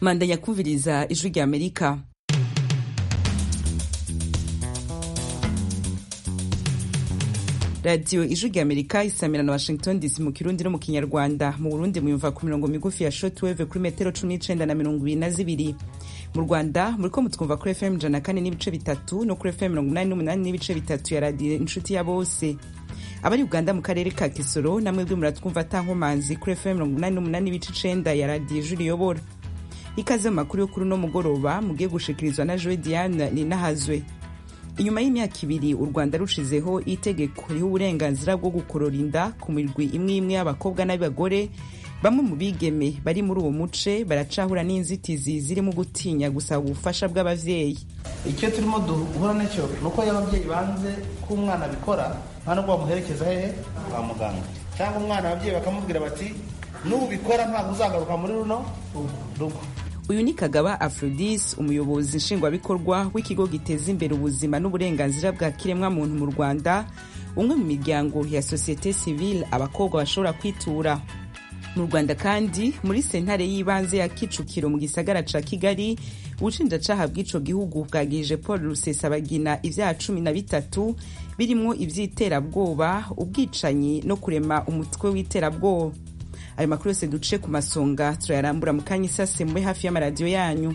mandanya kumviriza ijwi rya amerika radiyo ijwi rya amerika isamira na washington dc mu kirundi no mu kinyarwanda mu burundi muyumva ku mirongo migufi ya shotweve kuri metero cumi n'icenda na mirongo ibiri na zibiri mu rwanda muriko mutwumva kuri fm ijana kane n'ibice bitatu no kuri fm mirongo umunani n'umunani n'ibice bitatu ya radiyo inshuti ya bose abari uganda mu karere ka kisoro namwebwe muratwumva atankomanzi kuri fm mirongo umunani n'umunani n'ibice icenda ya radiyo ijwi riyobora ikaze mu makuru yo kuri uno mugoroba mugiye gushikirizwa na joe diane ninahazwe inyuma y'imyaka ibiri u rwanda rushizeho itegeko riha uburenganzira bwo gukorora inda ku mirwi imwe imwe y'abakobwa n'abagore bamwe mu bigeme bari muri uwo muce baracahura n'inzitizi zirimo gutinya gusaba ubufasha bw'abavyeyi icyo turimo duhura nacyo ni uko iyo ababyeyi banze ko umwana abikora nta nubwo bamuherekeza hehe kwa muganga cyangwa umwana ababyeyi bakamubwira bati nubikora ntabwo uzagaruka muri runo rugo uyu ni kagaba afrodis umuyobozi nshingwabikorwa w'ikigo giteza imbere ubuzima n'uburenganzira bwa kiremwamuntu mu rwanda umwe mu miryango ya sosiyete sivile abakobwa bashobora kwitura mu rwanda kandi muri sentare y'ibanze ya kicukiro mu gisagara ca kigali ubushinjacaha bw'ico gihugu bwagirije paul rusesabagina ivyaha cumi na bitatu birimwo ivy'iterabwoba ubwicanyi no kurema umutwe w'iterabwoba ayo makuru yose duce ku masonga turayarambura mu kanya isase mube hafi y'amaradiyo yanyu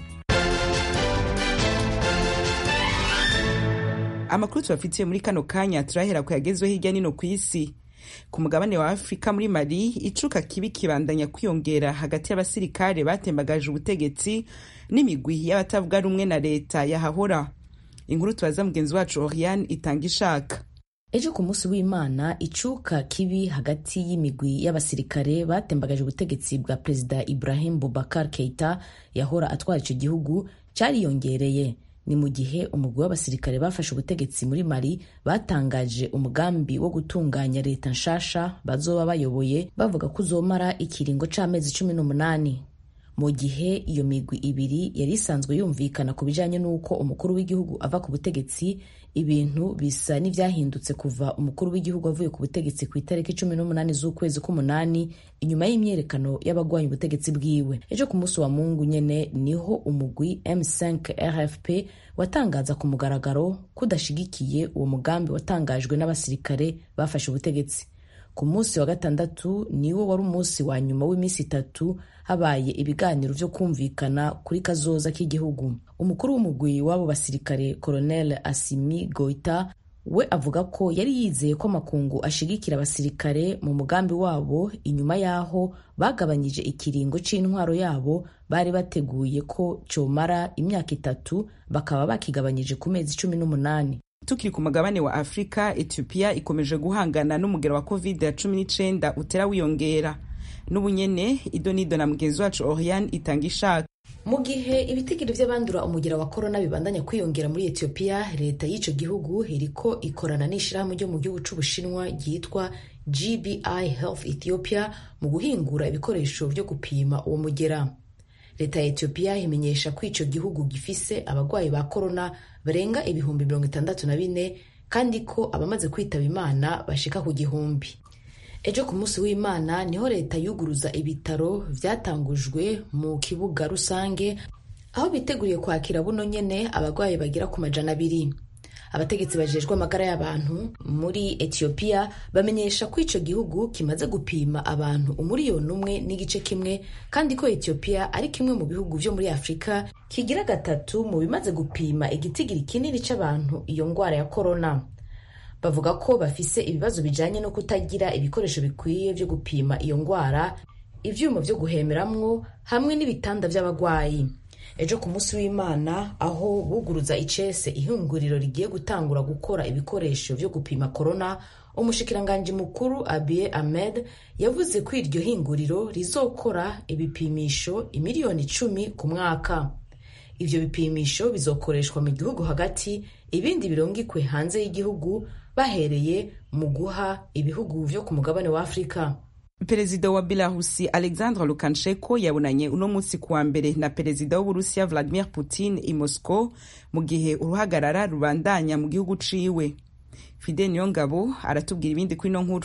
amakuru tubafitiye muri kano kanya turahera ku yagezweho hirya nino ku isi ku mugabane wa afurika muri mali icuka kibi kibandanya kwiyongera hagati y'abasirikare batembagaje ubutegetsi n'imigwi y'abatavuga rumwe na leta yahahora inkuru tubaza mugenzi wacu oriane itanga ishaka ejo ku munsi w'imana icuka kibi hagati y'imigwi y'abasirikare batembagaje ubutegetsi bwa perezida ibrahim bubakar keita yahora atwara icyo gihugu cyariyongereye ni mu gihe umugwi w'abasirikare bafashe ubutegetsi muri mali batangaje umugambi wo gutunganya leta nshasha bazoba bayoboye bavuga ko uzomara ikiringo c'amezi cumi n'umunani mu gihe iyo migwi ibiri yari isanzwe yumvikana ku bijanye n'uko umukuru w'igihugu ava ku butegetsi ibintu bisa n'ivyahindutse kuva umukuru w'igihugu avuye ku butegetsi ku itariki cumi n'umunani z'ukwezi k'umunani inyuma y'imyerekano y'abagwanya ubutegetsi bwiwe ejo ku munsi wa mungu nyene niho umugwi m5 rfp watangaza ku mugaragaro ko udashigikiye uwo mugambi watangajwe n'abasirikare bafashe ubutegetsi ku munsi wa gatandatu niwo wari umunsi wa nyuma w'iminsi itatu habaye ibiganiro vyo kumvikana kuri kazoza k'igihugu umukuru w'umugwi w'abo basirikare colonel asimi goita we avuga ko yari yizeye ko amakungu ashigikira abasirikare mu mugambi wabo inyuma y'aho bagabanyije ikiringo c'intwaro yabo bari bateguye ko comara imyaka itatu bakaba bakigabanyije ku mezi cumi n'umunani tukiri ku mugabane wa afurika ethiopia ikomeje guhangana n'umugero wa covid ya cumi n'icenda utera wiyongera n'ubunyene ido nido na mugenzi wacu oriane itanga ishaka mu gihe ibitigiri vy'abandura umugera wa korona bibandanya kwiyongera muri etiyopiya leta y'ico gihugu iriko ikorana n'ishirahamwe ryo mu gihugu c'ubushinwa ryitwa gbi health ethiopia mu guhingura ibikoresho vyo gupima uwo mugera leta ya etiyopiya imenyesha ko ico gihugu gifise abagwayi ba korona barenga ibihumbi mirongo itandatu na bine kandi ko abamaze kwitaba imana bashika ku gihumbi ejo ku munsi w'imana niho leta yuguruza ibitaro vyatangujwe mu kibuga rusange aho biteguriye kwakira buno nyene abagwayi bagira ku majana abiri abategetsi bajejwe amagara y'abantu muri etiyopiya bamenyesha ko ico gihugu kimaze gupima abantu umuriyoni umwe n'igice kimwe kandi ko etiyopiya ari kimwe mu bihugu vyo muri afurika kigira gatatu mu bimaze gupima igitigiri kinini c'abantu iyo ngwara ya korona bavuga ko bafise ibibazo bijanye no kutagira ibikoresho bikwiye vyo gupima iyo ngwara ivyuma vyo guhemeramwo hamwe n'ibitanda vy'abagwayi ejo ku munsi w'imana aho buguruza icese ihinguriro rigiye gutangura gukora ibikoresho vyo gupima korona umushikiranganji mukuru abiye ahmed yavuze ko iryo hinguriro rizokora ibipimisho imiliyoni icumi ku mwaka ivyo bipimisho bizokoreshwa mu gihugu hagati ibindi birungikwe hanze y'igihugu bahereye mu guha ibihugu vyo ku mugabane wa afurika perezida wa belarusi alexandre lukashenko yabonanye uno munsi kuwa mbere na perezida w'uburusiya vladimir putin i moscow mu gihe uruhagarara rubandanya mu gihugu ciwe fide niyongabo aratubwira ibindi kuri ino nkuru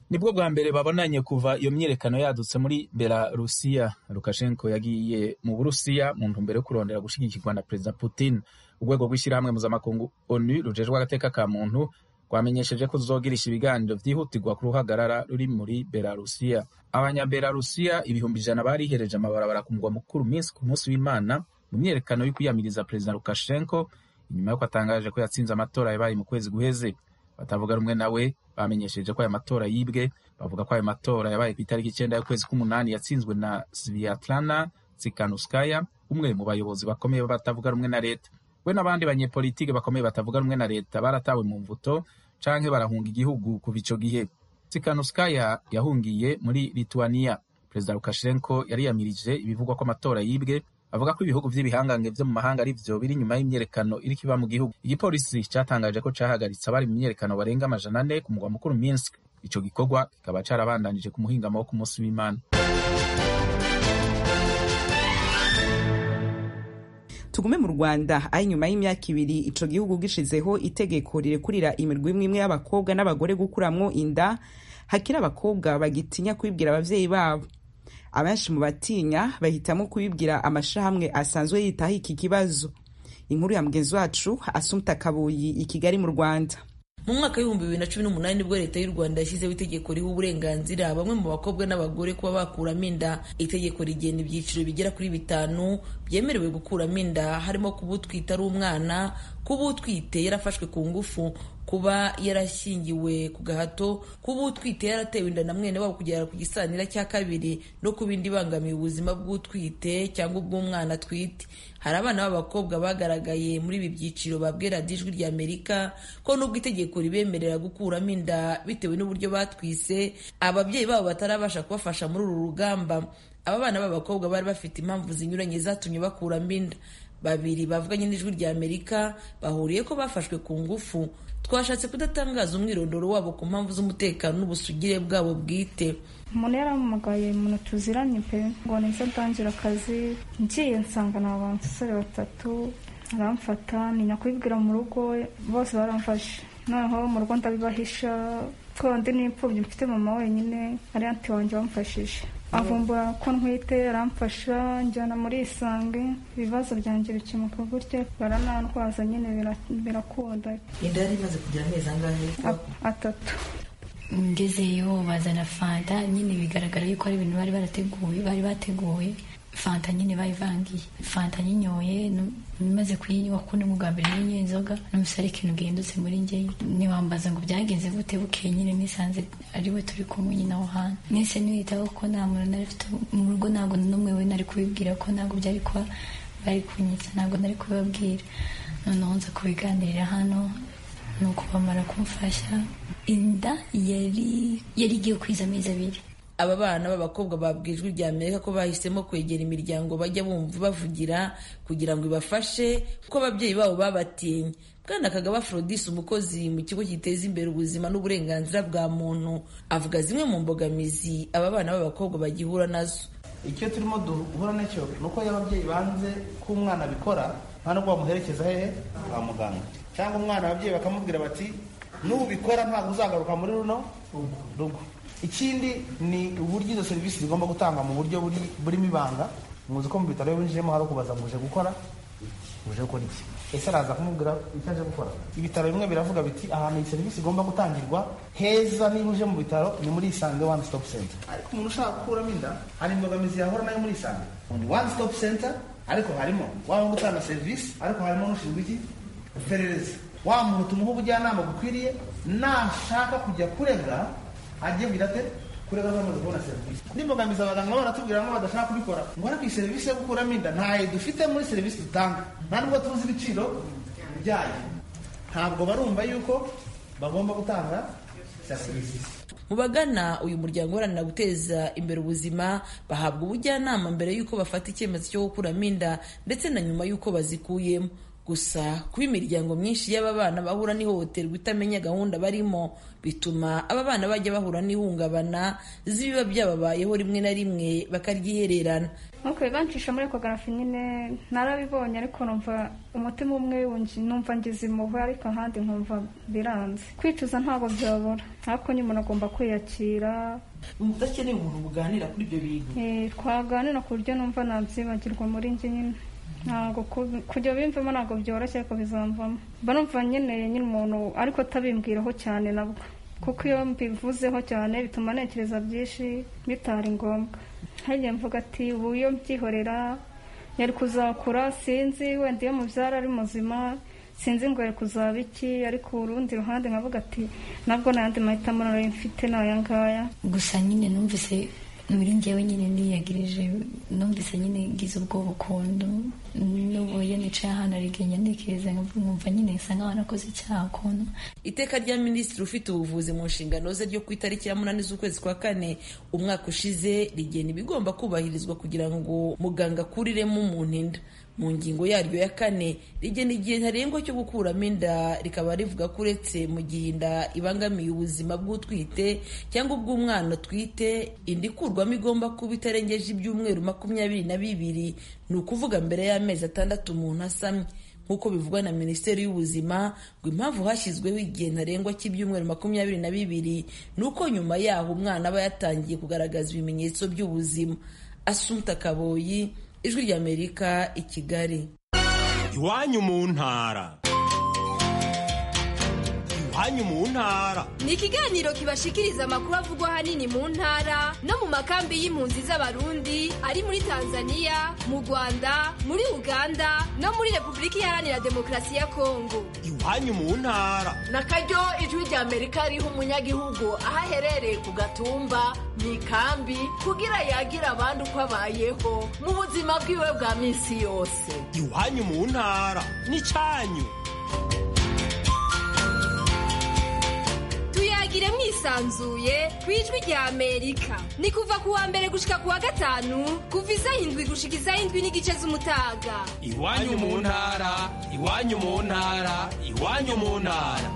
nibwo bwa mbere babonanye kuva iyo myiyerekano yadutse muri belarusiya lukashenko yagiye mu burusiya mu ntumbero yo kurondera gushigikirwa na perezida putin urwego rw'ishyirahamwe mpuzamakungu onu rujejwe agateka ka muntu rwamenyesheje ko ruzogirisha ibiganiro vyihutirwa ku ruhagarara ruri muri belarusiya abanyabelarusiya ibihumbi ijana barihereje amabarabara ku mugwa mukuru minsi ku munsi w'imana mu myiyerekano yo kwiyamiriza perezida lukashenko inyuma y'uko atangaje ko yatsinze amatora yabaye mu kwezi guheze batavuga rumwe nawe bamenyesheje ko aya matora yibwe bavuga ko ayo matora yabaye ku itariki icyenda y'ukwezi k'umunani yatsinzwe na sviatlana tsikanuskaya umwe mu bayobozi bakomeye batavuga rumwe na leta we n'abandi banyepolitike bakomeye batavuga rumwe na leta baratawe mu mvuto canke barahunga igihugu kuva ico gihe tsikanuskaya yahungiye muri lituania perezida lukashenko yariyamirije ibivugwa ko amatora yibwe avuga ko ibihugu vy'ibihangange vyo mu mahanga ari vyo biri inyuma y'imyerekano iriko iba mu gihugu igipolisi catangaje ko cahagaritse abari mu myerekano barenga amajana ane ku mugwa mukuru minsk ico gikorwa kikaba carabandanije ku muhingamo wo ku munsi w'imana tugume mu rwanda aho inyuma y'imyaka ibiri ico gihugu gishizeho itegeko rirekurira imirwi imwe imwe y'abakobwa n'abagore gukuramwo inda hakiri abakobwa bagitinya kubibwira abavyeyi babo abenshi mu batinya bahitamo kubibwira amashirahamwe asanzwe yitaho iki kibazo inkuru ya mugenzi wacu asumta kabuyi i kigali mu rwanda mu mwaka w'ibihumbi bibiri na cumi n'umunani nibwo leta y'u rwanda yashyizeho itegeko riha uburenganzira bamwe mu bakobwa n'abagore kuba bakuramo inda itegeko rigena ibyiciro bigera kuri bitanu byemerewe gukuramo inda harimo kuba utwite ari umwana kuba utwite yarafashwe ku ngufu kuba yarashyingiwe ku gahato kuba utwite yaratewe inda na mwene wabo kugera ku gisanira cya kabiri no kuba indi ibangamiye ubuzima bw'utwite cyangwa ubw'umwana atwite hari abana b'abakobwa bagaragaye muri ibi byiciro babwira ijwi rya amerika ko nubwo itegeko ribemerera gukuramo inda bitewe n'uburyo batwise ababyeyi babo batarabasha kubafasha muri uru rugamba aba bana b'abakobwa bari bafite impamvu zinyuranye zatumye bakuramo inda babiri bavuganye n'ijwi rya amerika bahuriye ko bafashwe ku ngufu twashatse kudatangaza umwirondoro wabo ku mpamvu z'umutekano n'ubusugire bwabo bwite umuntu yarampamagaye umuntu tuziranye pe ngo nizo ndangira akazi ngiye nsanga ni abasore batatu aramfata ntinya kubibwira mu rugo bose baramfashe noneho mu rugo ndabibahisha twandi n'imfubyi mfite mama wenyine ari anti wanjye wamfashije avumbura ko ntwite aramfasha njyana muri isange ibibazo byanjye bikemuka gutya baranantwaza nyine birakunda inda yari imaze kugira amezi angahe atatu ngezeyo bazana fanta nyine bigaragara yuko ari ibintu bari barateguye bari bateguye fanta nyine bayivangiye fanta nyinyoye maze kuyinywa kuko ni bwa mbere nyinyoye inzoga n'umusore ikintu gihindutse muri njye niwambaza ngo byagenze gute bukeye nyine nisanze ari we turi kumwe nyine aho hantu nise niwitaho ko nta muntu nari mfite mu rugo ntabwo n'umwe we nari kubibwira ko ntabwo byari kuba bari kunyitsa ntabwo nari kubibabwira noneho nza kubiganirira hano ni uko bamara kumfasha inda yari yari igiye kwiza amezi abiri aba bana b'abakobwa babwijwe rya amerika ko bahisemo kwegera imiryango bajya bumva bavugira kugira ngo ibafashe kuko ababyeyi babo babatinye bwana kagaba Aphrodis umukozi mu kigo giteza imbere ubuzima n'uburenganzira bwa muntu avuga zimwe mu mbogamizi aba bana b'abakobwa bagihura nazo icyo turimo duhura nacyo ni uko iyo ababyeyi banze ko umwana abikora nta nubwo bamuherekeza hehe kwa muganga cyangwa umwana ababyeyi bakamubwira bati nubikora ntabwo uzagaruka muri runo rugo ikindi ni uburyo izo serivisi zigomba gutangwa mu buryo burimo ibanga muzi ko mu bitaro iyo winjiyemo hari ukubaza ngo uje gukora uje gukora iki ese araza kumubwira icyo aje gukora ibitaro bimwe biravuga biti ahantu iyi serivisi igomba gutangirwa heza niba uje mu bitaro ni muri isange one stop center ariko umuntu ushaka gukuramo inda hari imbogamizi yahora nayo muri isange ni one stop center ariko harimo waba gutanga serivisi ariko harimo n'ushinzwe iki iperereza wa muntu tumuha ubujyanama bukwiriye nashaka kujya kurega ajye kugira ate kurega bamaze kubona serivisi n'imbogamizi abaganga baratubwira ngo badashaka kubikora ngo ariko iyi serivisi yo gukuramo inda ntayo dufite muri serivisi dutanga nta nubwo tuzi ibiciro byayo ntabwo barumva yuko bagomba gutanga serivisi mu bagana uyu muryango uharanira guteza imbere ubuzima bahabwa ubujyanama mbere y'uko bafata icyemezo cyo gukuramo inda ndetse na nyuma y'uko bazikuyemo gusa kuba imiryango myinshi y'aba bana bahura n'ihohoterwa itamenya gahunda barimo bituma aba bana bajya bahura n'ihungabana z'ibiba byababayeho rimwe na rimwe bakaryihererana nkuko bancisha muri ekogarafi nyine narabibonye ariko numva umutima umwe numva ngize impuhwe ariko ahandi nkumva biranze kwicuza ntabwo byabura ariko nyine umuntu agomba kwiyakira udakeneye umuntu buganira kuri ibyo bintu twaganira ku buryo numva nabyibagirwa muri njye nyine ntabwo kujya bimvamo ntabwo byoroshye ariko bizamvamo mba numva nkeneye nyine umuntu ariko atabimbwiraho cyane nabwo kuko iyo mbivuzeho cyane bituma ntekereza byinshi bitari ngombwa ntajya mvuga ati ubu iyo mbyihorera yari kuzakura sinzi wenda iyo mubyara ari muzima sinzi ngo yari kuzaba iki ariko urundi ruhande nkavuga ati nabwo n'ayandi mahitamo narayo mfite ni aya ngaya gusa nyine numvise muri njyewe nyine niyagirije numvise nyine ngize ubwoba ukuntu n'ubu iyo nicaye ahantu arigenya ntekereza nkumva nyine nsa nkaho nakoze icyaha ukuntu iteka rya minisitiri ufite ubuvuzi mu nshingano ze ryo ku itariki ya munani z'ukwezi kwa kane umwaka ushize rigena ibigomba kubahirizwa kugira ngo muganga akuriremo umuntu inda mu ngingo yaryo ya kane rigena igihe ntarengwa cyo gukuramo inda rikaba rivuga ko uretse mu gihe inda ibangamiye ubuzima bw'utwite cyangwa ubw'umwana utwite inda ikurwamo igomba kuba itarengeje ibyumweru makumyabiri na bibiri ni ukuvuga mbere y'amezi atandatu umuntu asamye nk'uko bivugwa na minisiteri y'ubuzima ngo impamvu hashyizweho igihe ntarengwa cy'ibyumweru makumyabiri na bibiri ni uko nyuma yaho umwana aba yatangiye kugaragaza ibimenyetso by'ubuzima asumta kaboyi ijwi ry'amerika i kigali iwanyu mu ntara iwanyu mu ntara ni ikiganiro kibashikiriza amakuru avugwa ahanini mu ntara no mu makambi y'impunzi z'abarundi ari muri tanzania mu rwanda muri uganda no muri repubulika iharanira demokarasi ya kongo iwanyu mu ntara na karyo ijwi ry'amerika riha umunyagihugu aho aherereye ku gatumba mu ikambi kugira yagira abandi uko abayeho mu buzima bwiwe bwa minsi yose iwanyu mu ntara n'icyanyu tuyagire mwisanzuye ku ijwi rya amerika ni kuva ku wa mbere gushika ku wa gatanu kuva isaha indwi gushika isaha indwi n'igice z'umutaga iwanyu mu ntara iwanyu mu ntara iwanyu mu ntara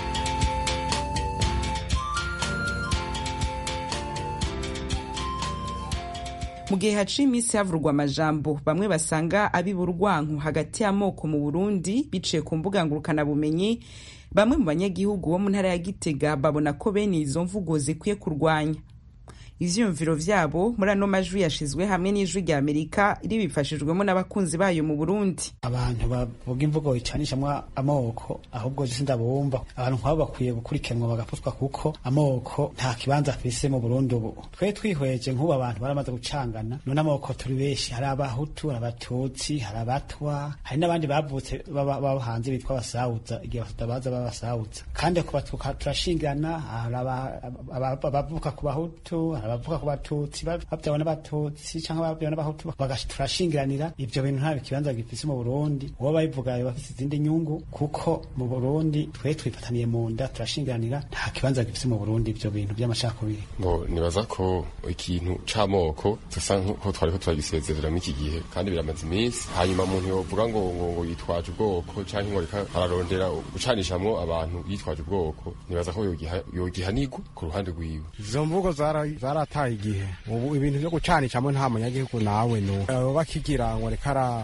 mu gihe haciye iminsi havurwa amajambo bamwe basanga abiburwanku hagati y'amoko mu burundi biciye ku mbuga ngurukanabumenyi bamwe mu banyagihugu bo mu ntara ya gitega babona ko bene izo mvugo zikwiye kurwanya ivyiyumviro vyabo muri ano majwi yashizwe hamwe n'ijwi rya amerika ribifashijwemo n'abakunzi bayo mu burundi abantu bavuga imvugo icanishamwo amoko ahubwo je sindabumva abantu nk'abo bakwiye gukurikiranwa bagafutwa kuko amoko nta kibanza afise mu burundi ubu twe twihweje nk'ubu abantu baramaze gucangana none amoko turi benshi hari abahutu hari abatutsi hari abatwa hari n'abandi bavutse baba hanze bitwa abasawuza igihe batabaza b'abasawuza kandi kubatuka turashingirana hari abavuka ku bahutu hari abavuga ku batutsi babyawe n'abatutsi cyangwa babyawe n'abahutu turashingiranira ibyo bintu nta kibanza gifise mu burundi uwo babivuga yoba afise izindi nyungu kuko mu burundi twe twifataniye mu nda turashingiranira nta kibanza gifise mu burundi ibyo bintu by'amacakubiri ngo nibaza ko ikintu c'amoko dusa nko twariko turagisezerera muri iki gihe kandi biramaze iminsi hanyuma umuntu yovuga ngo ngo ngo yitwaje ubwoko canke ngo reka ararondera gucanishamwo abantu yitwaje ubwoko nibaza ko yogihanirwa ku ruhande rwiwe izo mvugo zarataye igihe ubu ibintu vyo gucanicamwo nta munyagihugu nawe nuko bakigira ngo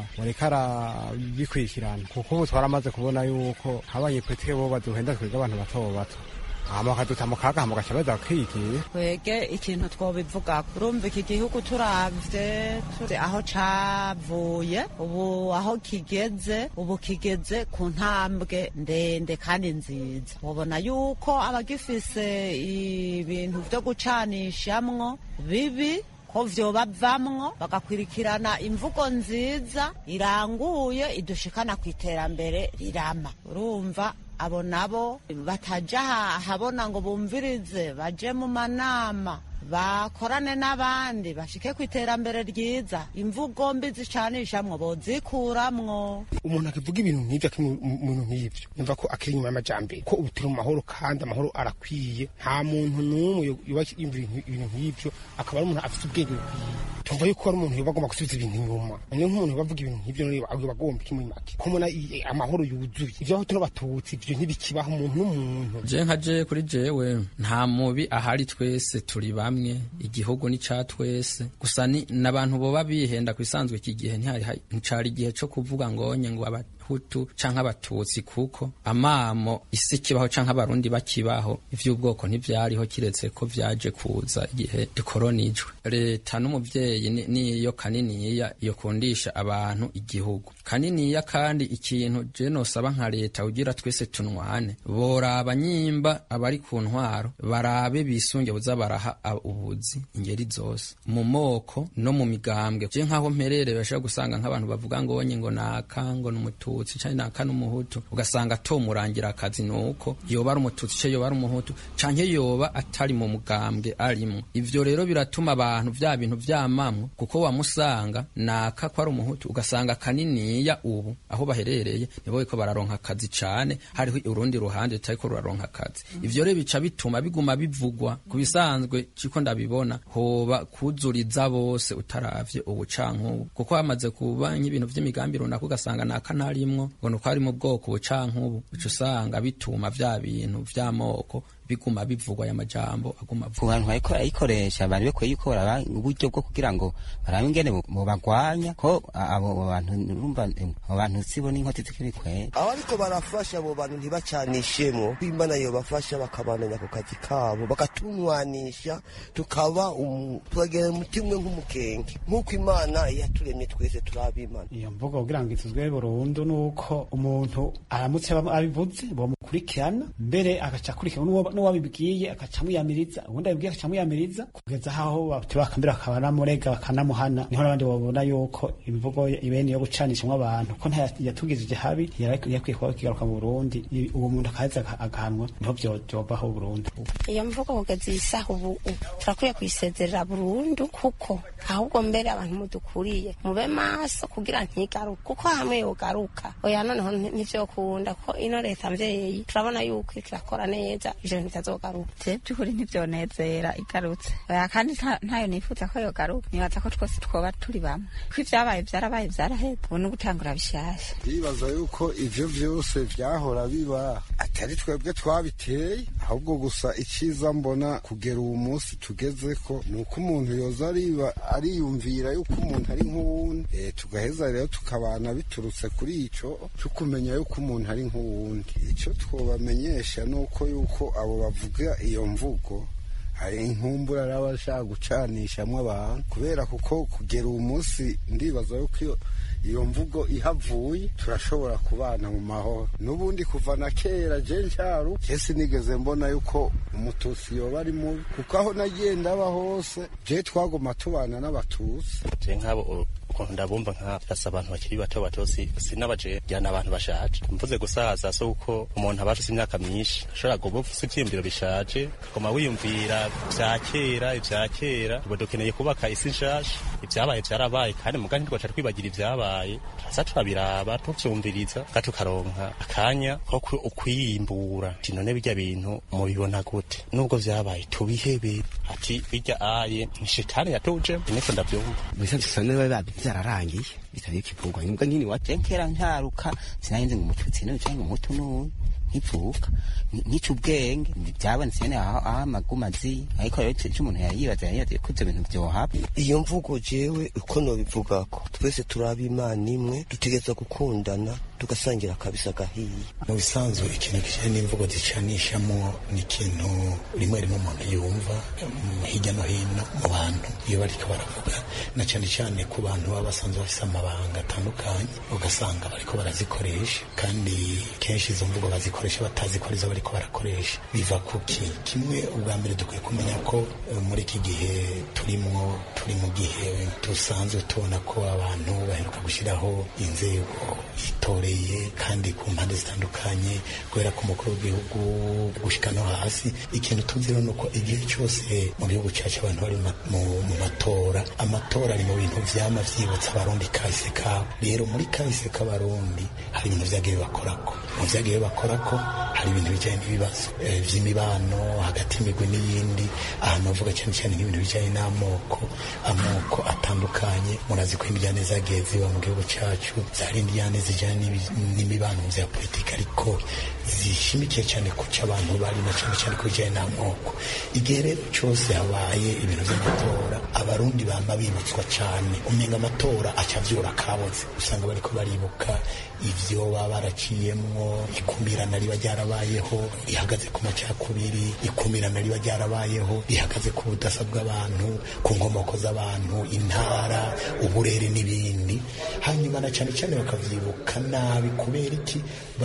reka bikurikirana kuko ubu twaramaze kubona yuko abanyepolitike bo baduhenda twiga abantu bato bato hama bakaduta mu kaga hama gaca baza kwigira twege ikintu twobivuga urumva iki gihugu turavye turi aho cavuye ubu aho kigeze ubu kigeze ku ntambwe ndende kandi nziza mubona yuko abagifise ibintu vyo gucanishamwo bibi ko vyoba bavamwo bagakwirikirana imvugo nziza iranguye idushikana ku iterambere rirama urumva abo nabo bataja habona ngo bumvirize baje mu manama bakorane n'abandi bashike ku iterambere ryiza imvugo mbi zicanishamwo bozikuramwo umuntu akivuga ibintu nk'ivyo akiri mu bintu nk'ivyo yumva ko akiri inyuma y'amajambere ko ubu turi mu mahoro kandi amahoro arakwiye nta muntu n'umwe yoba yumvira ibintu nk'ivyo akaba ari umuntu afite ubwenge bukwiye tumva yuko ari umuntu yoba agomba gusubiza ibintu inyuma niyo nk'umuntu yoba avuga ibintu nk'ivyo yoba agomba iki muri make ko mubona amahoro yuzuye ivyo aho tuno batutsi ivyo ntibikibaho umuntu n'umuntu je nka je kuri jewe nta mubi ahari twese turi bamwe igihugu ni ca twese gusa ni n'abantu boba bihenda ku bisanzwe iki gihe nticari igihe co kuvuga ngonye ngo abahutu canke abatutsi kuko amamo isi kibaho canke abarundi bakibaho ivy'ubwoko ntivyariho kiretse ko vyaje kuza igihe dukoronijwe leta n'umuvyeyi niyo kaniniya yokundisha abantu igihugu kaniniya kandi ikintu je nosaba nka leta ugira twese tunwane boraba nyimba abari ku ntwaro barabe bisunge buza baraha ubuzi ingeri zose mu moko no mu migambwe je nkaho mperere bashobora gusanga nk'abantu bavuga ngo onye ngo naka ngo n'umututsi canke naka n'umuhutu ugasanga tomurangira akazi nuko yoba ari umututsi ce yoba ari umuhutu canke yoba atari mu mugambwe arimwo ivyo rero biratuma abantu vya bintu vyamamwo kuko wamusanga naka ko ari umuhutu ugasanga kaniniya ubu aho baherereye nibo ko bararonka akazi cane hariho urundi ruhande rutariko ruraronka akazi ivyo rero bica bituma biguma bivugwa ku bisanzwe ciko ndabibona hoba kuzuriza bose utaravye ubucankubu kuko hamaze kuba nk'ibintu vy'imigambi runaka ugasanga naka ntarimwo ngo nuko ari mu bwoko bucankubu uca usanga bituma vya bintu vy'amoko biguma bivugwa aya majambo aguma ku bantu bariko barayikoresha bari bakwiye yuko baraba uburyo bwo kugira ngo barabe ingene bobagwanya ko abo bantu urumva abo bantu sibo n'inkoti zikiri kwera abariko barafasha abo bantu ntibacanishemo imana yobafasha bakabananya ku kazi kabo bakatunwanisha tukaba turagera umutima umwe nk'umukenge nk'uko imana yaturemye twese turaba imana iyo mvugo kugira ngo ituzwe burundu nuko umuntu aramutse abivuze bomukurikirana mbere agaca akurikirana n'uwabibwiye agaca amuyamiriza ubundi abibwiye agaca amuyamiriza kugeza aho bakambira bakanamurega bakanamuhana niho n'abandi babona yuko imvugo ibene yo gucanishamo abantu ko yatugizije habi yakwiye kuba kigaruka mu Burundi uwo muntu akaheza agahanwa niho vyobaho Burundi iyo mvugo kugeza iyi saha ubu turakwiye kuyisezerera burundu kuko ahubwo mbere abantu mudukuriye mube maso kugira ntigaruke kuko hamwe yogaruka oya noneho ntivyokunda ko ino leta mvyeyi turabona yuko iriko irakora neza ivyo ntitazogaruka je by'ukuri ntivyonezera igarutse oya kandi ntayo nifuza ko yogaruka nibaza ko twese twoba turi bamwe ko ivyabaye vyarabaye vyaraheze ubu ni ugutangura bishasha ndibaza yuko ivyo vyose vyahora biba atari twebwe twabiteye ahubwo gusa iciza mbona kugera uwu munsi tugezeko ni uko umuntu yoza ariba ariyumvira yuko umuntu ari nk'uwundi e, tugaheza rero tukabana biturutse kuri ico tukumenya yuko umuntu ari nk'uwundi ico twobamenyesha ni uko yuko abo bavuga iyo mvugo hari inkumbura n'abashaka gucanishamwo abantu kubera kuko kugera uwu munsi ndibaza yuko iyo iyo mvugo ihavuye turashobora kubana mu mahoro n'ubundi kuva na kera je ncyaru je sinigeze mbona yuko umututsi yoba ari mubi kuko aho nagiye ndaba hose je twagoma tubana n'abatutsi je nk'abo ukuntu ndabumva nka asa abantu bakiri bato bato sinabaje jyana abantu bashaje mvuze gusaza so uko umuntu aba afise imyaka myinshi ashobora kuba ufise ivyiyumviro bishaje ukaguma wiyumvira vya kera ivya kera ubu dukeneye kubaka isi nshasha ivyabaye vyarabaye kandi mugani ntitwaca twibagira ivyabaye turaza turabiraba tuvyumviriza kandi tukaronka akanya ko ukwiyimbura ati none birya bintu mubibona gute nubwo vyabaye tubihebe ati birya aye ni shetani yatuje niko ndavyumva byararangiye bitari kivugwa nibwo nyine waje nkera ntaruka sinarinze ngo umututsi n'uyu cyangwa umutu n'uyu nkivuka nkica ubwenge byabonetse nyene aho amaguma azi ariko rero ico umuntu yayibaza yayibaza ko ivyo bintu vyohaba iyo mvugo jewe uko nobivugako twese turaba imana imwe dutegereza gukundana tugasangira kabisa gahiye mu bisanzwe ikintu kijanye n'imvugo zicanishamo ni ikintu rimwe rimwe umuntu yumva hirya no hino mu bantu iyo bariko baravuga na cane cane ku bantu baba basanzwe bafise amabanga atandukanye ugasanga bariko barazikoresha kandi kenshi izo mvugo bazikoresha batazi ko arizo bariko barakoresha biva kuki kimwe ubwa mbere dukwiye kumenya ko muri iki gihe turimwo turi mu gihe dusanzwe tubona ko abantu baheruka gushyiraho inzego itore birakomeye kandi ku mpande zitandukanye kubera ko umukuru w'igihugu gushika no hasi ikintu tuzi rero ni uko igihe cyose mu gihugu cyacu abantu bari mu- mu mu matora amatora ari mu bintu vyama vyibutsa abarundi kahise kabo rero muri kahise k'abarundi hari ibintu vyagiye bibakorako mu vyagiye bibakorako hari ibintu bijanye n'ibibazo eh, vy'imibano hagati y'imigwi n'iyindi ahantu bavuga cyane cyane nk'ibintu bijanye n'amoko amoko atandukanye murazi ko indiyane zagiye ziba mu gihugu cyacu zari indiyane zijyanye n'ibi- n'imibano vya politiki ariko zishimikiye cyane ku cyo abantu bari na cyane cyane ku bijyanye n'amoko igihe rero cyose habaye ibintu by'amatora abarundi bama bibutswa cyane umenga amatora acavyura kaboze usanga bariko baribuka ivyo baba baraciyemwo ikumirana riba ryarabayeho rihagaze ku macakubiri ikumirana riba ryarabayeho rihagaze ku budasa bw'abantu ku nkomoko z'abantu intara uburere n'ibindi hanyuma na cyane cyane bakavyibuka nabi kubera iki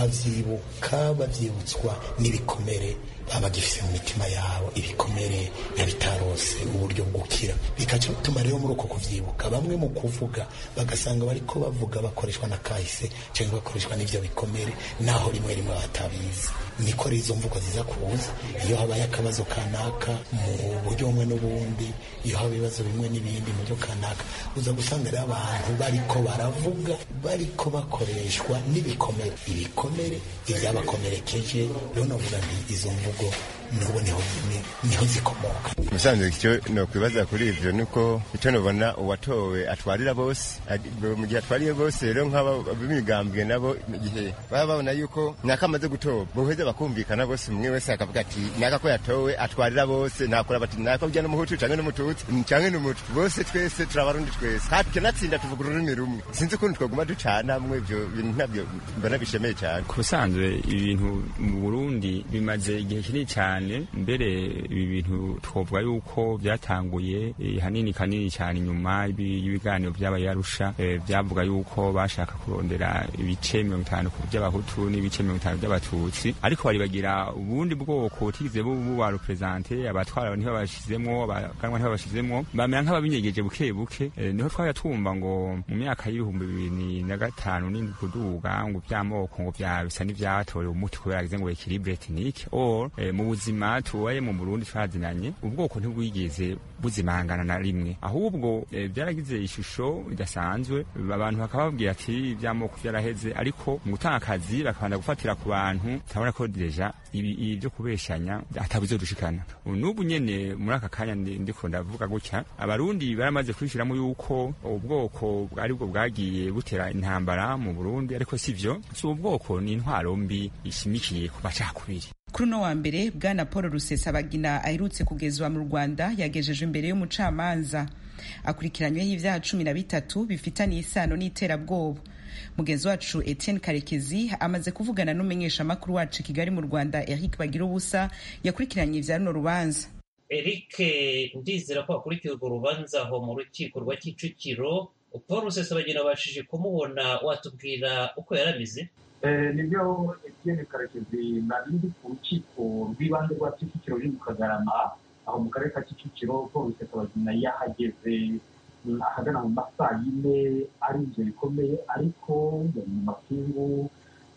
bavyibuka bavyibutswa n'ibikomere baba bagifise mu mitima yabo ibikomere na bitarose uburyo bwo gukira bikaca bituma rero muri uko kuvyibuka bamwe mu kuvuga bagasanga bariko bavuga bakoreshwa na kahise cyangwa bakoreshwa n'ivyo bikomere naho rimwe rimwe batabizi niko rero izo mvugo ziza kuza iyo habaye akabazo kanaka mu buryo bumwe n'ubundi iyo haba ibibazo bimwe n'ibindi mu buryo kanaka uza gusanga rero abantu bariko baravuga bariko bakoreshwa n'ibikomere ibikomere ibyabakomerekeje rero navuga nti izo mvugo n'ubu niho ni- niho zikomoka musanze icyo nokwibaza kuri ivyo nuko icyo nubona uwatowe atwarira bose Adi- mu gihe atwariye bose rero nk'aba b'imigambwe nabo mu gihe baba babona yuko naka amaze gutorwa boheza bakumvikana bose umwe wese akavuga ati naka ko yatowe atwarira bose nakora bati naka ujya n'umuhutu canke n'umututsi canke n'umutu bose twese turabarundi twese kandi tukanatsinda tuvuga ururimi rumwe sinzi ukuntu twaguma ducanamwe ivyo bintu ntabyo mbona bishemeye cyane ku busanzwe ibintu mu burundi bimaze igihe kinini cyane mbere ibi bintu twavuga yuko byatanguye eh, hanini kanini cyane inyuma y'ibi- y'ibiganiro by'abaye arusha eh, byavuga yuko bashaka kurondera ibice mirongo itanu ku by'abahutu n'ibice mirongo itanu by'abatutsi ariko baribagira ubundi bwoko butigeze bu- buba represente abatwara ntibabashizemwo abaganwa ntibabashizemwo bamera nk'ababinyegeje buke buke eh, niho twajya twumva ngo mu myaka y'ibihumbi bibiri na gatanu n'indwi kuduga ngo by'amoko ngo bya bisa n'ivyatorewe umuti kubera yagize ngo equilibre ethnique or eh, mu buzima tubaye mu Burundi twazinanye ubwoko ntibwigeze buzimangana na rimwe ahubwo eh, byaragize ishusho idasanzwe abantu bakaba babwira ati iby'amoko byaraheze ariko mu gutanga akazi bakabanda gufatira ku bantu turabona ko deja ibi ibi byo kubeshanya atabizodushikana n'ubu nyene muri aka kanya ndi- ndiko ndavuga gutya abarundi baramaze kwishiramo yuko ubwoko aribwo bwagiye butera intambara mu Burundi ariko sivyo si ubwoko ni intwaro mbi ishimikiye ku macakubiri kuri uno wa mbere bwana paul rusesabagina aherutse kugezwa mu rwanda yagejejwe imbere y'umucamanza akurikiranyweho ibyaha cumi na bitatu bifitaniye isano n'iterabwoba mugenzi wacu etienne karekezi amaze kuvugana n'umumenyeshamakuru wacu i kigali mu rwanda eric bagira ubusa yakurikiranye ibya runo rubanza eric ndizera ko wakurikiye urwo rubanza aho mu rukiko rwa kicukiro paul rusesabagina wabashije kumubona watubwira uko yarameze Eh, nibyo etienne karekezi nari ndi ku rukiko rw'ibanze rwa kicukiro ruri mu kagarama aho mu karere ka kicukiro paul rusesabagina yahageze mm, ahagana mu masaa yine ari ibyo bikomeye ariko yari mu mapingu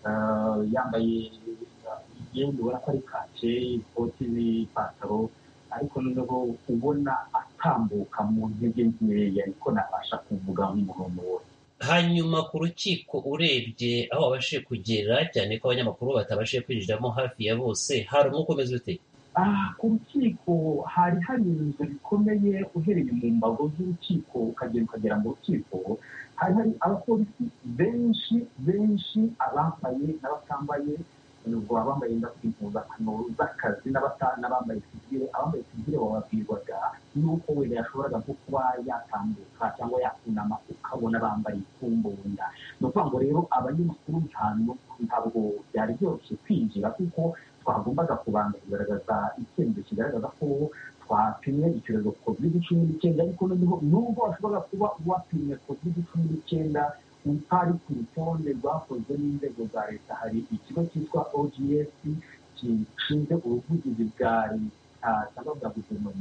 eh, yambaye imyenda ubona ko ari kake ikoti n'ipantaro ariko noneho ubona atambuka mu ntege nkeya ariko nabasha kuvuga nk'umuntu wose hanyuma ku rukiko urebye aho wabashije kugera cyane ko abanyamakuru batabashije kwinjiramo hafi ya bose hari umwuka umeze ute Ah, ku rukiko hari hari inzu bikomeye uhereye mu mbago z'urukiko ukagera ukagera mu rukiko hari hari abapolisi benshi benshi abambaye n'abatambaye ubwo abambaye impuzankano z'akazi n'abata- n'abambaye sivire abambaye sivire bababwirwaga yuko wenda yashoboraga nko kuba yatambuka cyangwa yakunama ukabona bambaye ikumbunda ni ukuvuga ngo rero abanyamakuru ntabwo ntabwo byari byoroshye kwinjira kuko twagombaga kubanza kugaragaza icyemezo kigaragaza ko twapimye icyorezo covid cumi n'icyenda ariko noneho nubwo washoboraga kuba wapimye covid cumi n'icyenda utari ku rutonde rwakozwe n'inzego za leta hari ikigo cyitwa ogs gishinzwe ubuvugizi bwa leta cyangwa bwa guverinoma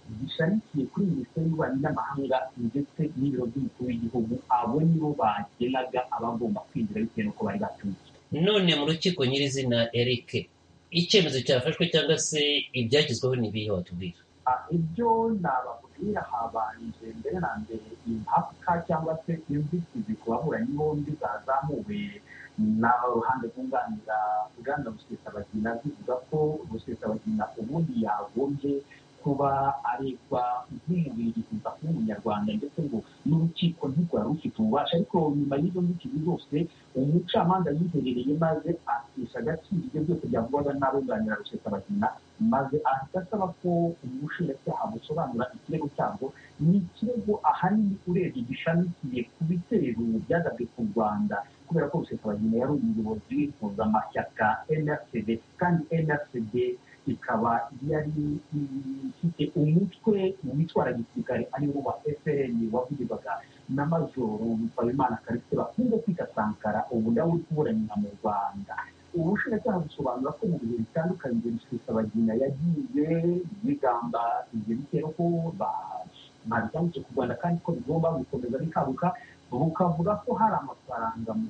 gishamikiye kuri minisiteri y'ububanyi n'amahanga ndetse n'ibiro by'umukuru w'igihugu abo nibo bagenaga abagomba kwinjira bitewe n'uko bari batuye none mu rukiko nyirizina eric icyemezo cyafashwe cyangwa se ibyagezweho ni ibihe watubwira Ah, ibyo nababwira habanje mbere na mbere impaka cyangwa se inzitizi ku baburanyi bombi zazamuwe n'uruhande rwunganira uganda rusesabagina zivuga ko rusesabagina ubundi yagombye kuba aregwa nk'umubiriza nk'umunyarwanda ndetse ngo n'urukiko ntirwari rufite ububasha ariko nyuma y'izo nzitizi zose umucamanza yiherereye maze akisha agaciro ibyo byose byavugwaga n'abunganira rusesabagina maze ahita asaba ko ubushinjacyaha busobanura ikirego cyabwo ni ikirego ahanini urebye gishamikiye ku bitero byagabwe ku rwanda kubera ko rusesabagina yari umuyobozi w'impuzamashyaka nrcd kandi nrcd ikaba yari ifite umutwe witwara gisirikare ariwo wa frn wavugirwaga na majoro mpayimana karisite bakunze kwita sankara ubu nawe uri kuburanira mu rwanda ubushinjacyaha busobanura ko mu bihe bitandukanye rusesabagina yagiye yigamba ibyo bitero ko babitangije ku rwanda kandi ko bigomba gukomeza bikabuka bukavuga ko hari amafaranga mu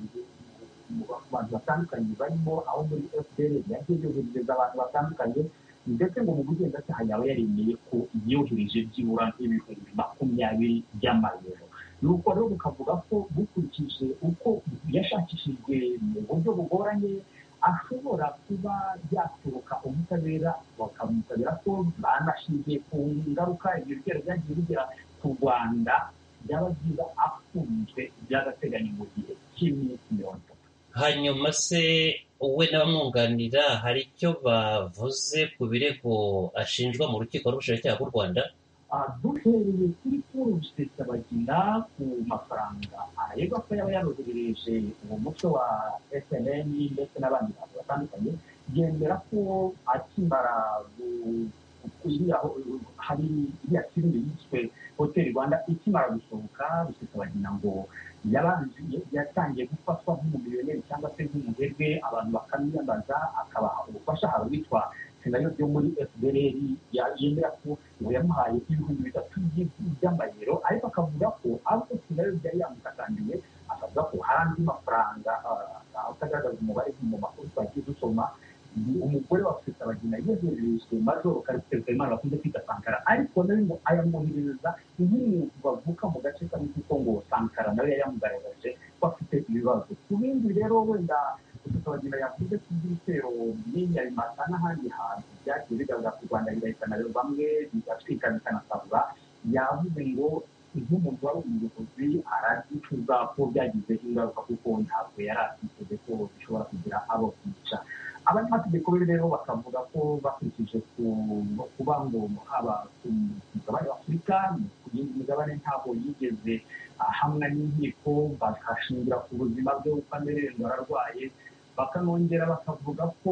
mu bantu batandukanye barimo aho muri fpr yagiye yoherereza abantu batandukanye ndetse ngo mu bugenzacyaha yaba yaremeye ko yohereje byibura nk'ibihumbi makumyabiri by'amayero nuko rero bukavuga ko bukurikije uko yashakishijwe mu buryo bugoranye ashobora kuba yatoroka ubutabera bakamutabera ko banashingiye ku ngaruka ibyo bitero byagiye bigera ku rwanda byaba byiza afunzwe by'agateganyo mu gihe cy'iminsi mirongo itatu hanyuma se we n'abamwunganira hari icyo bavuze ku birego ashinjwa mu rukiko rw'ubushinjacyaha bw'u rwanda Ah, duhereye kuri paul rusesabagina ku mafaranga aregwa ko yaba yaroherereje uwo mutwe wa snn ndetse n'abandi bantu batandukanye yemera ko akimara gu- iriya ho- hari iriya filime yiswe hoteli rwanda ikimara gusohoka rusesabagina ngo yabanje yatangiye gufatwa nk'umumiliyoneri cyangwa se nk'umuherwe abantu bakamwiyambaza akabaha ubufasha hari uwitwa senayo byo muri fdr ya- yemera ko ngo yamuhaye ibihumbi bitatu by- by'amayero ariko akavuga ko ahubwo senayo byari yamutakandiye akavuga ko hari andi mafaranga ah, atagaragaza umubare mu makuru twagiye dusoma ni umugore wa rusesabagina yohererejwe majoro karisiteri kayimana bakunze kwita sankara ariko nawe ngo ayamwoherereza nk'umuntu bavuka mu gace kamwe kuko ngo sankara nawe yayamugaragaje ko afite ibibazo ku bindi rero wenda rusesabagina yavuze ko ibitero n'inyabimata n'ahandi hantu byagiye bigaragara ku rwanda bigahitana rero bamwe bigatwika bikanasabwa yavuze ngo nk'umuntu wari umuyobozi aragicuza ko byagize ingaruka kuko ntabwo yari atiteze ko bishobora kugira abo kwica abanyamategeko be rero bakavuga ko bakurikije ku no kuba ngo haba ku mugabane wa afurika ku yindi migabane ntabwo yigeze ahamwa n'inkiko bakashingira ku buzima bwe uko amerewe ngo ararwaye bakanongera bakavuga ko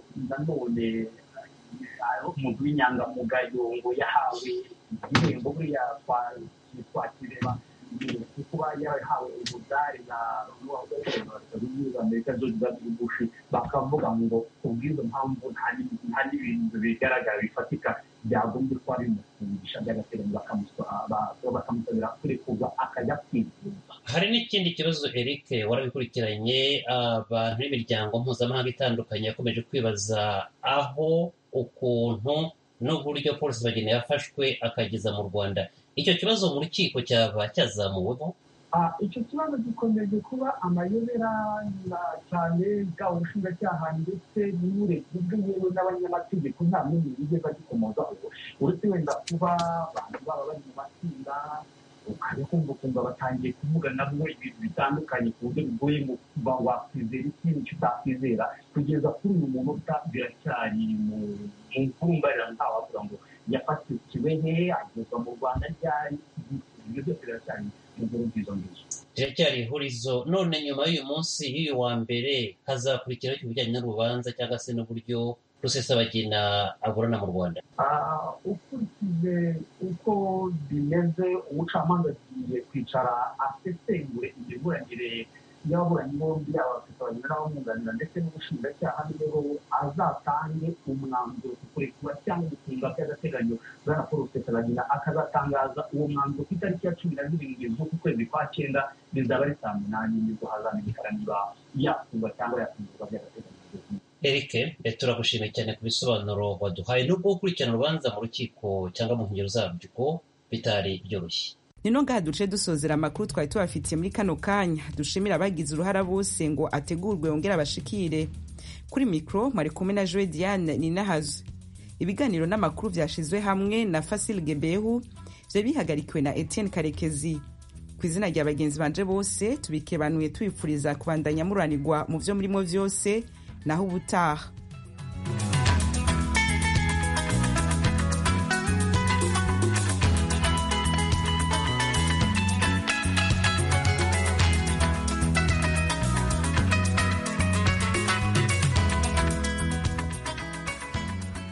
nanone eh, umuntu w'inyangamugayo ngo yahawe igihembo buriya twa- twakireba kuba yarahawe umudari na amerika george w bush bakavuga ngo kubw'izo mpamvu nta ni- nta n'ibintu bigaragara bifatika byagombye kuba bimufungisha by'agateganyo bakamusaba- ba- bakamusabira kurekurwa akajya kwivuza hari n'ikindi kibazo eric warabikurikiranye abantu b'imiryango mpuzamahanga itandukanye yakomeje kwibaza aho ukuntu n'uburyo polisi bageni yafashwe akageza mu rwanda icyo kibazo mu rukiko cyaba cyazamuweho Ah, icyo kibazo gikomeje kuba amayobera na- cyane bwaba ubushinjacyaha ndetse n'uburebye bw'inyewe n'abanyamategeko nta n'umwe yigeze agikomozaho uretse wenda kuba abantu baba bari mu matsinda ukajya kumva ukumva batangiye kuvuga nabo ibintu bitandukanye ku buryo bigoye ngo kuba wakwizera ikintu icyo utakwizera kugeza kuri uyu munota biracyari mu mu mfumbarira ntawavuga ngo yafatiwe he agezwa mu rwanda ryari ibyo byose biracyari mu nkuru nzizo ngizo riracyari ihurizo none nyuma y'uyu munsi y'uyu wa mbere hazakurikiraho ibijyanye n'urubanza cyangwa se n'uburyo rusesabagina aburana mu rwanda Ah, ukurikije uko bimeze umucamanza agiye kwicara asesengure imiburanire y'ababuranyi bombi yaba abafite n'abamwunganira ndetse n'ubushinjacyaha niho azatange umwanzuro ku kurekura cyangwa gufunga by'agateganyo bwana paul rusesabagina akazatangaza uwo mwanzuro ku itariki ya cumi na zirindwi z'uku kwezi kwa cyenda bizaba ari saa munani nibwo hazamenyekana niba yafungwa cyangwa yafungurwa by'agateganyo eric turagushimiye cyane ku bisobanuro waduhaye nubwo gukurikirana urubanza mu rukiko cyangwa mu nkengero zabyo bitari byoroshye nino ngaha duce dusozera amakuru twari tubafitiye muri kano kanya dushimira abagize uruhara bose ngo ategurwe yongere abashikire kuri mikoro mwari kumwe na joe diane ninahazo ibiganiro n'amakuru byashizwe hamwe na fasil gebehu byari bihagarikiwe na etienne karekezi ku izina rya bagenzi banje bose tubikebanuye tubifuriza kubandanya muranirwa mu byo murimo byose naho ubutaha